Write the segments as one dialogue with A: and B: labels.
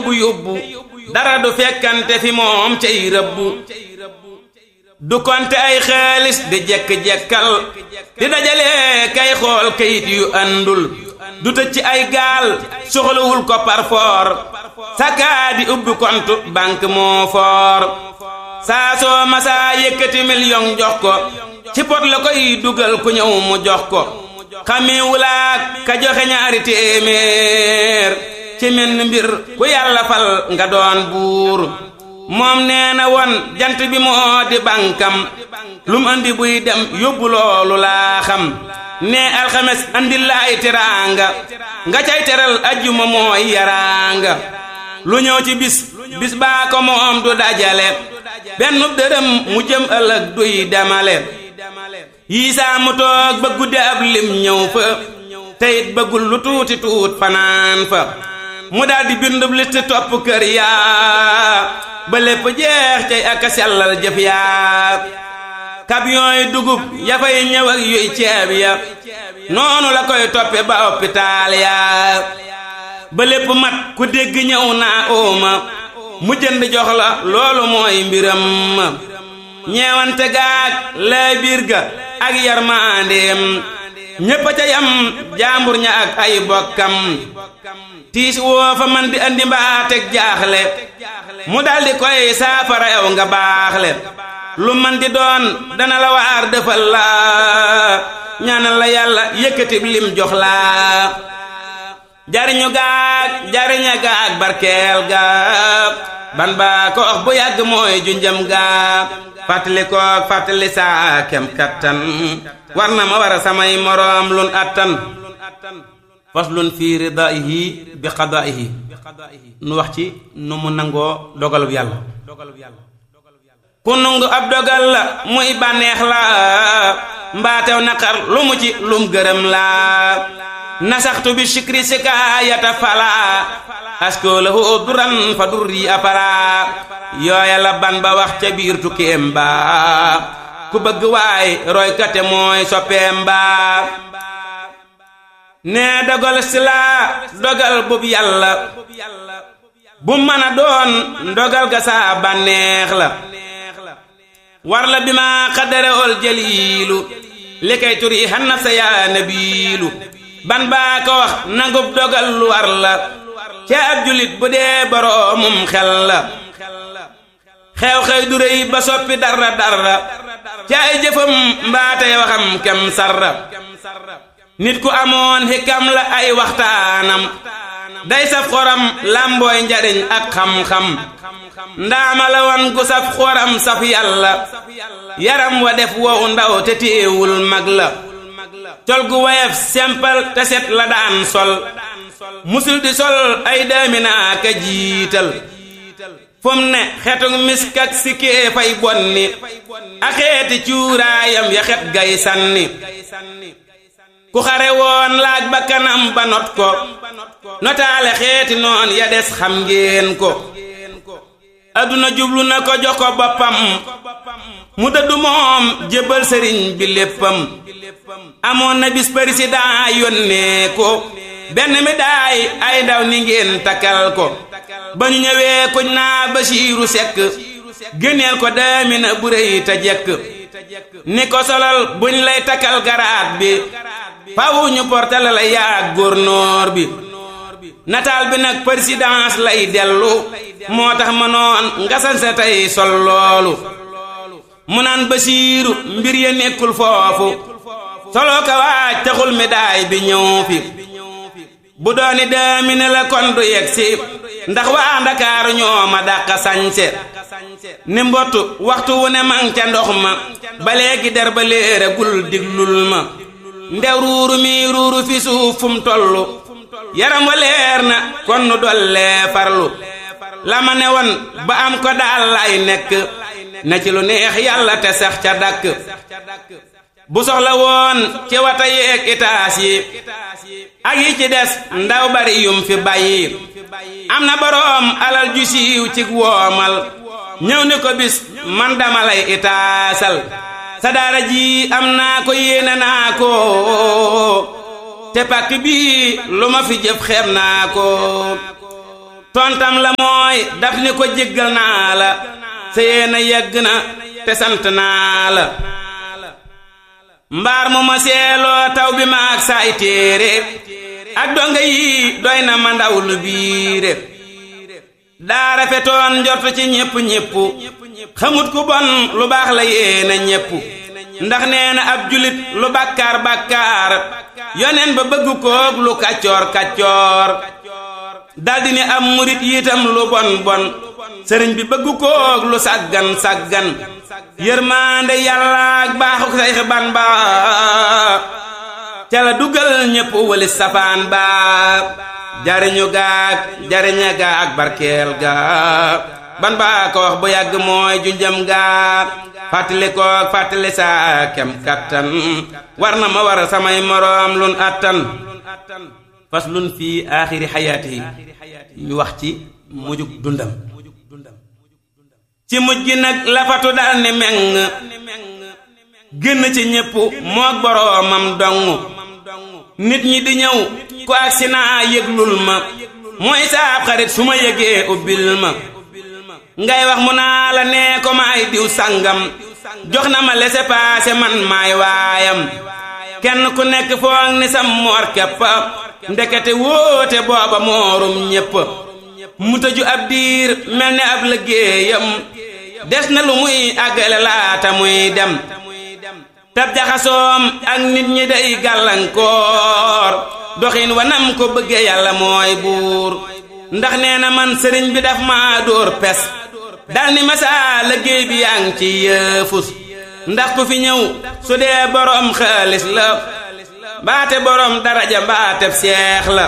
A: yóbbu yóbbu dara du fekkante fi moom cay rëbbu du konte ay xaalis di jekk-jekkal di dajale kay xool kayit yu àndul du tëj ci ay gaal soxlawul ko parfoor sakaa di ubbi compte banque moo foor saa soo masaa yëkkati million jox ko ci pot la koy dugal ku ñëw mu jox ko xamee wulaak ka joxe ñaari téeméer ci menn mbir ku yàlla fal nga doon buur moom nee na woon jant bi moo di bànkam lu mu andi buy dem yóbbu loolu laa xam nee alxames andi laay teraanga nga cay teral ajjuma mooy yaraanga lu ñëw ci bis bis baa ko moom du dajale benn dërëm mu jëm ëllëg duy demale yii saa mu toog ba guddi ab lim ñëw fa teyit bëggul lu tuuti tuut fanaan fa mu daldi bindub liste topp kër yaa ba lépp jeex cay ak a sellal jëf yaa camion yi dugub ya fay ñëw ak yuy ceeb ya noonu la koy toppe ba hôpital yaa ba lépp mat ku dégg ñëw naa ooma mu jënd jox la loolu mooy mbiram ma ñeewante gaag lay biir ga ak yarmaandeem ñépp a ca yam jaambur ña ak ay bokkam tiis woo fa man di andi mbaateeg jaaxle mu daldi koy saafara yow nga baaxle lu man di doon dana la waar defal la ñaanal la yàlla yëkkatib lim jox la jariñu gaag jariña gaag barkeel gaag ban baa ko wax bu yàgg mooy junjam gaag fàttali koog fàttali saa kem kattan war na ma war a samay moroom lun attan faslun fi ridaihi bi qadaihi nu wax ci nu mu nangoo dogalub yàlla ku nungu ab dogal la muy bànneex la mbaatew naqar lu mu ci lum gërëm la nasaxtu bi shikri sikaayata fala asko lahu duran fa durri apara yooya la ban ba wax ca biir tukkeem ba ku bëgg waay roykate mooy soppeem ba nee dogal si laa dogal bub yàlla bu mën a doon ndogal ga saa bànneex la war la bi ma xaddare ol jaliilu li kay turi xan naf sa yaa nabiilu ban baa ko wax nangub dogal lu war la ca ab julit bu dee boroomum xel la xew-xew du rëy ba soppi dara dara ca ay jëfam mbaatay waxam kem sarra nit ku amoon xikam la ay waxtaanam day saf xoram làmbooy njariñ ak xam-xam ndaama la wan gu saf xoram saf yàlla yaram wa def wow ndaw te téewul mag la col gu wayef sempal te set la daan sol musul di sol ay daaminaa ka jiital fum ne xetuk misk ak sikkee fay bonni a xeeti cuuraayam ya xet gay sanni ku xare woon laaj ba kanam ba not ko notaale xeeti noon ya des xam ngeen ko adduna jublu na ko jox ko boppam mu dëddu moom jébbal sëriñ bi léppam amoon na bis président yónnee ko benn mi daay ay ndaw ni ngeen takkal ko ba ñu ñëwee kuñ naa Basiiru Sekk génneel ko daamina bu rëy te jekk ni ko solal buñ lay takkal garaat bi fawu ñu portale la yaag góornóor bi nataal bi nag présidence lay dellu moo tax ma noon nga sanse tey sol loolu mu naan Basiiru mbir ya nekkul foofu soloo ko waaj taxul médaille bi ñëw fi bu dooni daamine la kon du yegg si ndax waa ndakaaru ñoo ma dàq sañse ni mbottu waxtu wu ne man ca ndox ma ba léegi der ba léere gul diglul ma ndew ruuru mi ruuru fi suuf fum tollu yaram wa leer na kon nu dollee farlu la ma ne woon ba am ko daal lay nekk na ci lu neex yàlla te sax ca dakk bu soxla woon ci wata yeeg itaas yi ak yi ci des ndaw bari yum fi bàyyi am na boroom alal ju siiw ci woomal ñëw ni ko bis man dama lay itaasal sa daara ji am naa ko yéene naa ko te pàkk bii lu ma fi jëf xeeb naa ko tontam la mooy daf ni ko jéggal naa la sa yéena yegg na te sant naa la mbaar mu ma seeloo taw bi ma ak saay téere ak donga yi doy na ma ndaw lu biire daa rafetoon njort ci ñépp ñépp xamut ku bon lu baax la yéena ñépp ndax nee na ab julit lu bàkkaar bàkkaar yoneen ba bëgg koog lu kàccoor kàccoor daldi ni am murit yitam lu bon bon sëriñ bi bëgg koog lu sàggan sàggan yërmaande yàlla ak baaxuk sayx ban ba ca la dugal ñépp wali safaan ba jariñu gaag jariña ga ak barkeel ga ban ba ko wax bu yàgg mooy junjam ga fàttali koog fàttali saa kem kattan war na ma war samay moroom lun attan fas lun fii aaxiri xayaati ñu wax ci mujjug dundam ci mujj gi nag lafatu dal ni meng génn ci ñépp moog boroomam dong nit ñi di ñëw ku agsi naa yëglul ma mooy saab xarit su ma yëgee ubbil ma ngay wax mu naa la nee ko maay diw sàngam jox na ma laissez-passer man maay waayam kenn ku nekk foog ni sam moor kepp ndekete wóote booba moorum ñépp mu tëju ab diir mel ni ab liggéeyam des na lu muy àggale laata muy dem tab jaxasoom ak nit ñi day gàllankoor doxin wanam ko bëgge yàlla mooy buur ndax nee na man sëriñ bi daf ma dóor pes dal ni masaa liggéey bi yaa ngi ci yëfus ndax ku fi ñëw su dee boroom xaalis la mbaate boroom daraja mbaateb seex la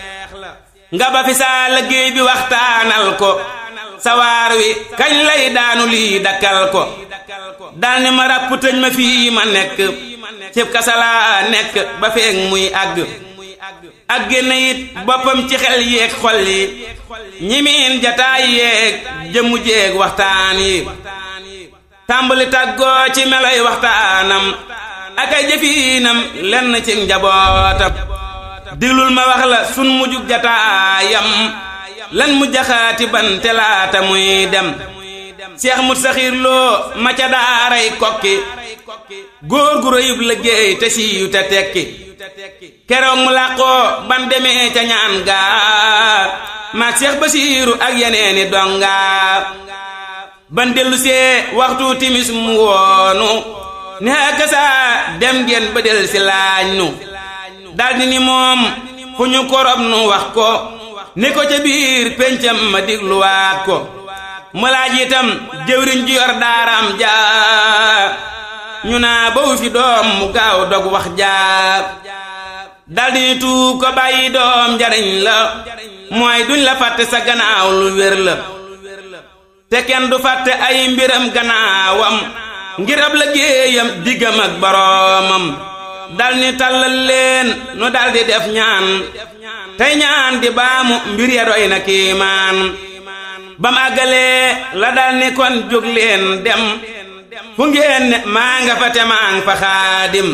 A: nga ba fi saa liggéey bi waxtaanal ko sawaar wi kañ lay daanu lii dakkal ko dal ni ma ràpp tëj ma fii ma nekk cib kasalaa nekk ba feeg muy àgg ak génn it boppam ci xel yeeg xol yi ñimiin jataay yeeg jëmu jeeg waxtaan yi tàmbali tàggoo ci meloy waxtaanam ak ay jëfiinam lenn ci njabootam diglul ma wax la sun mujjug jataayam lan mu jaxaati ban te laata muy dem seex mut saxiir loo ma ca daaray kokki góor gu rëyub liggéey te siiyu te tekki keroog mu làqoo ban demee ca ñaan gaa maag seex basiiru ak yeneeni dongaa ban dellu see waxtu timis mu woonu ne ak saa dem ngeen ba del si laaj nu daldi ni moom fu ñu korob nu wax ko ni ko ca biir pencam ma digluwaat ko mu laaj itam jëwriñ ju yor daaram jaa ñu naa bawu fi doom mu gaaw dog wax jaa daldi ni tuub ko bàyyi doom njariñ la mooy duñ la fàtte sa gannaaw lu wér la te kenn du fàtte ay mbiram gannaawam ngir ab liggéeyam diggam ak boroomam dal ni tàllal leen nu daldi def ñaan tey ñaan di baamu mbir ya doy na kiimaan bam àggalee la dal ni kon jóg leen dem fu ngeen ne maa nga fa te maa nga fa xaadim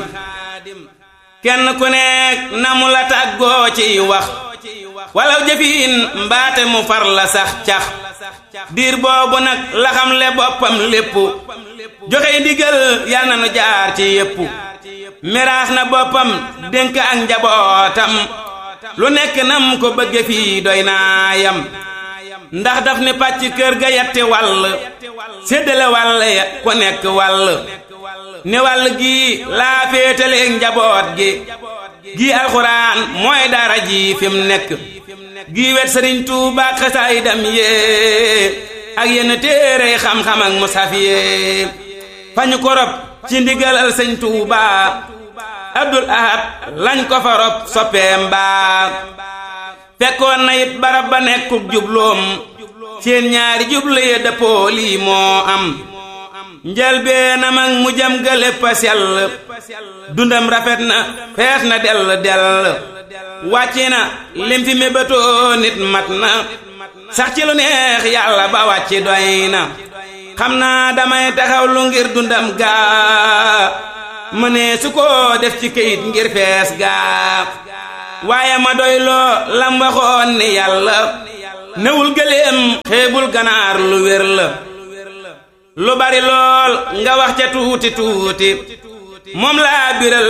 A: kenn ku nekk na mu la tàggoo ciy wax walaw jëfiin mbaate mu far la sax cax diir boobu nag la xam le boppam lépp joxe ndigal yal na nu jaar ci yépp miraas na boppam dénk ak njabootam lu nekk nam ko bëgge fii doy naayam ndax daf ni pàcc kër ga yetti wàll séddale wàll ya ku nekk wàll ni wàll gii laa féetaleeg njaboot gi gii alxuraan mooy dara ji fi mu nekk gii wet sëriñ Tuuba ak xasaayidam yee ak yenn téere xam-xam ak musaf yee fañu ko rob ci ndigalal sëñ Tuuba Abdul Ahad lañ ko fa rob soppeem baa fekkoon na it barab ba nekkub jubloom seen ñaari jublu ya dëppoo lii moo am njëlbeenam ak mu jëm ga lépp a sell dundam rafet na fees na dell dell wàcc na lim fi mébétoo nit mat na sax ci lu neex yàlla ba wàcc doy na xam naa damay taxaw lu ngir dundam gaa ma ne su ko def ci këyit ngir fees gaa waaye ma doy loo lam waxoon ni yàlla newul gëléem xeebul ganaar lu wér la lu bari lool nga wax ca tuuti tuuti moom laa biral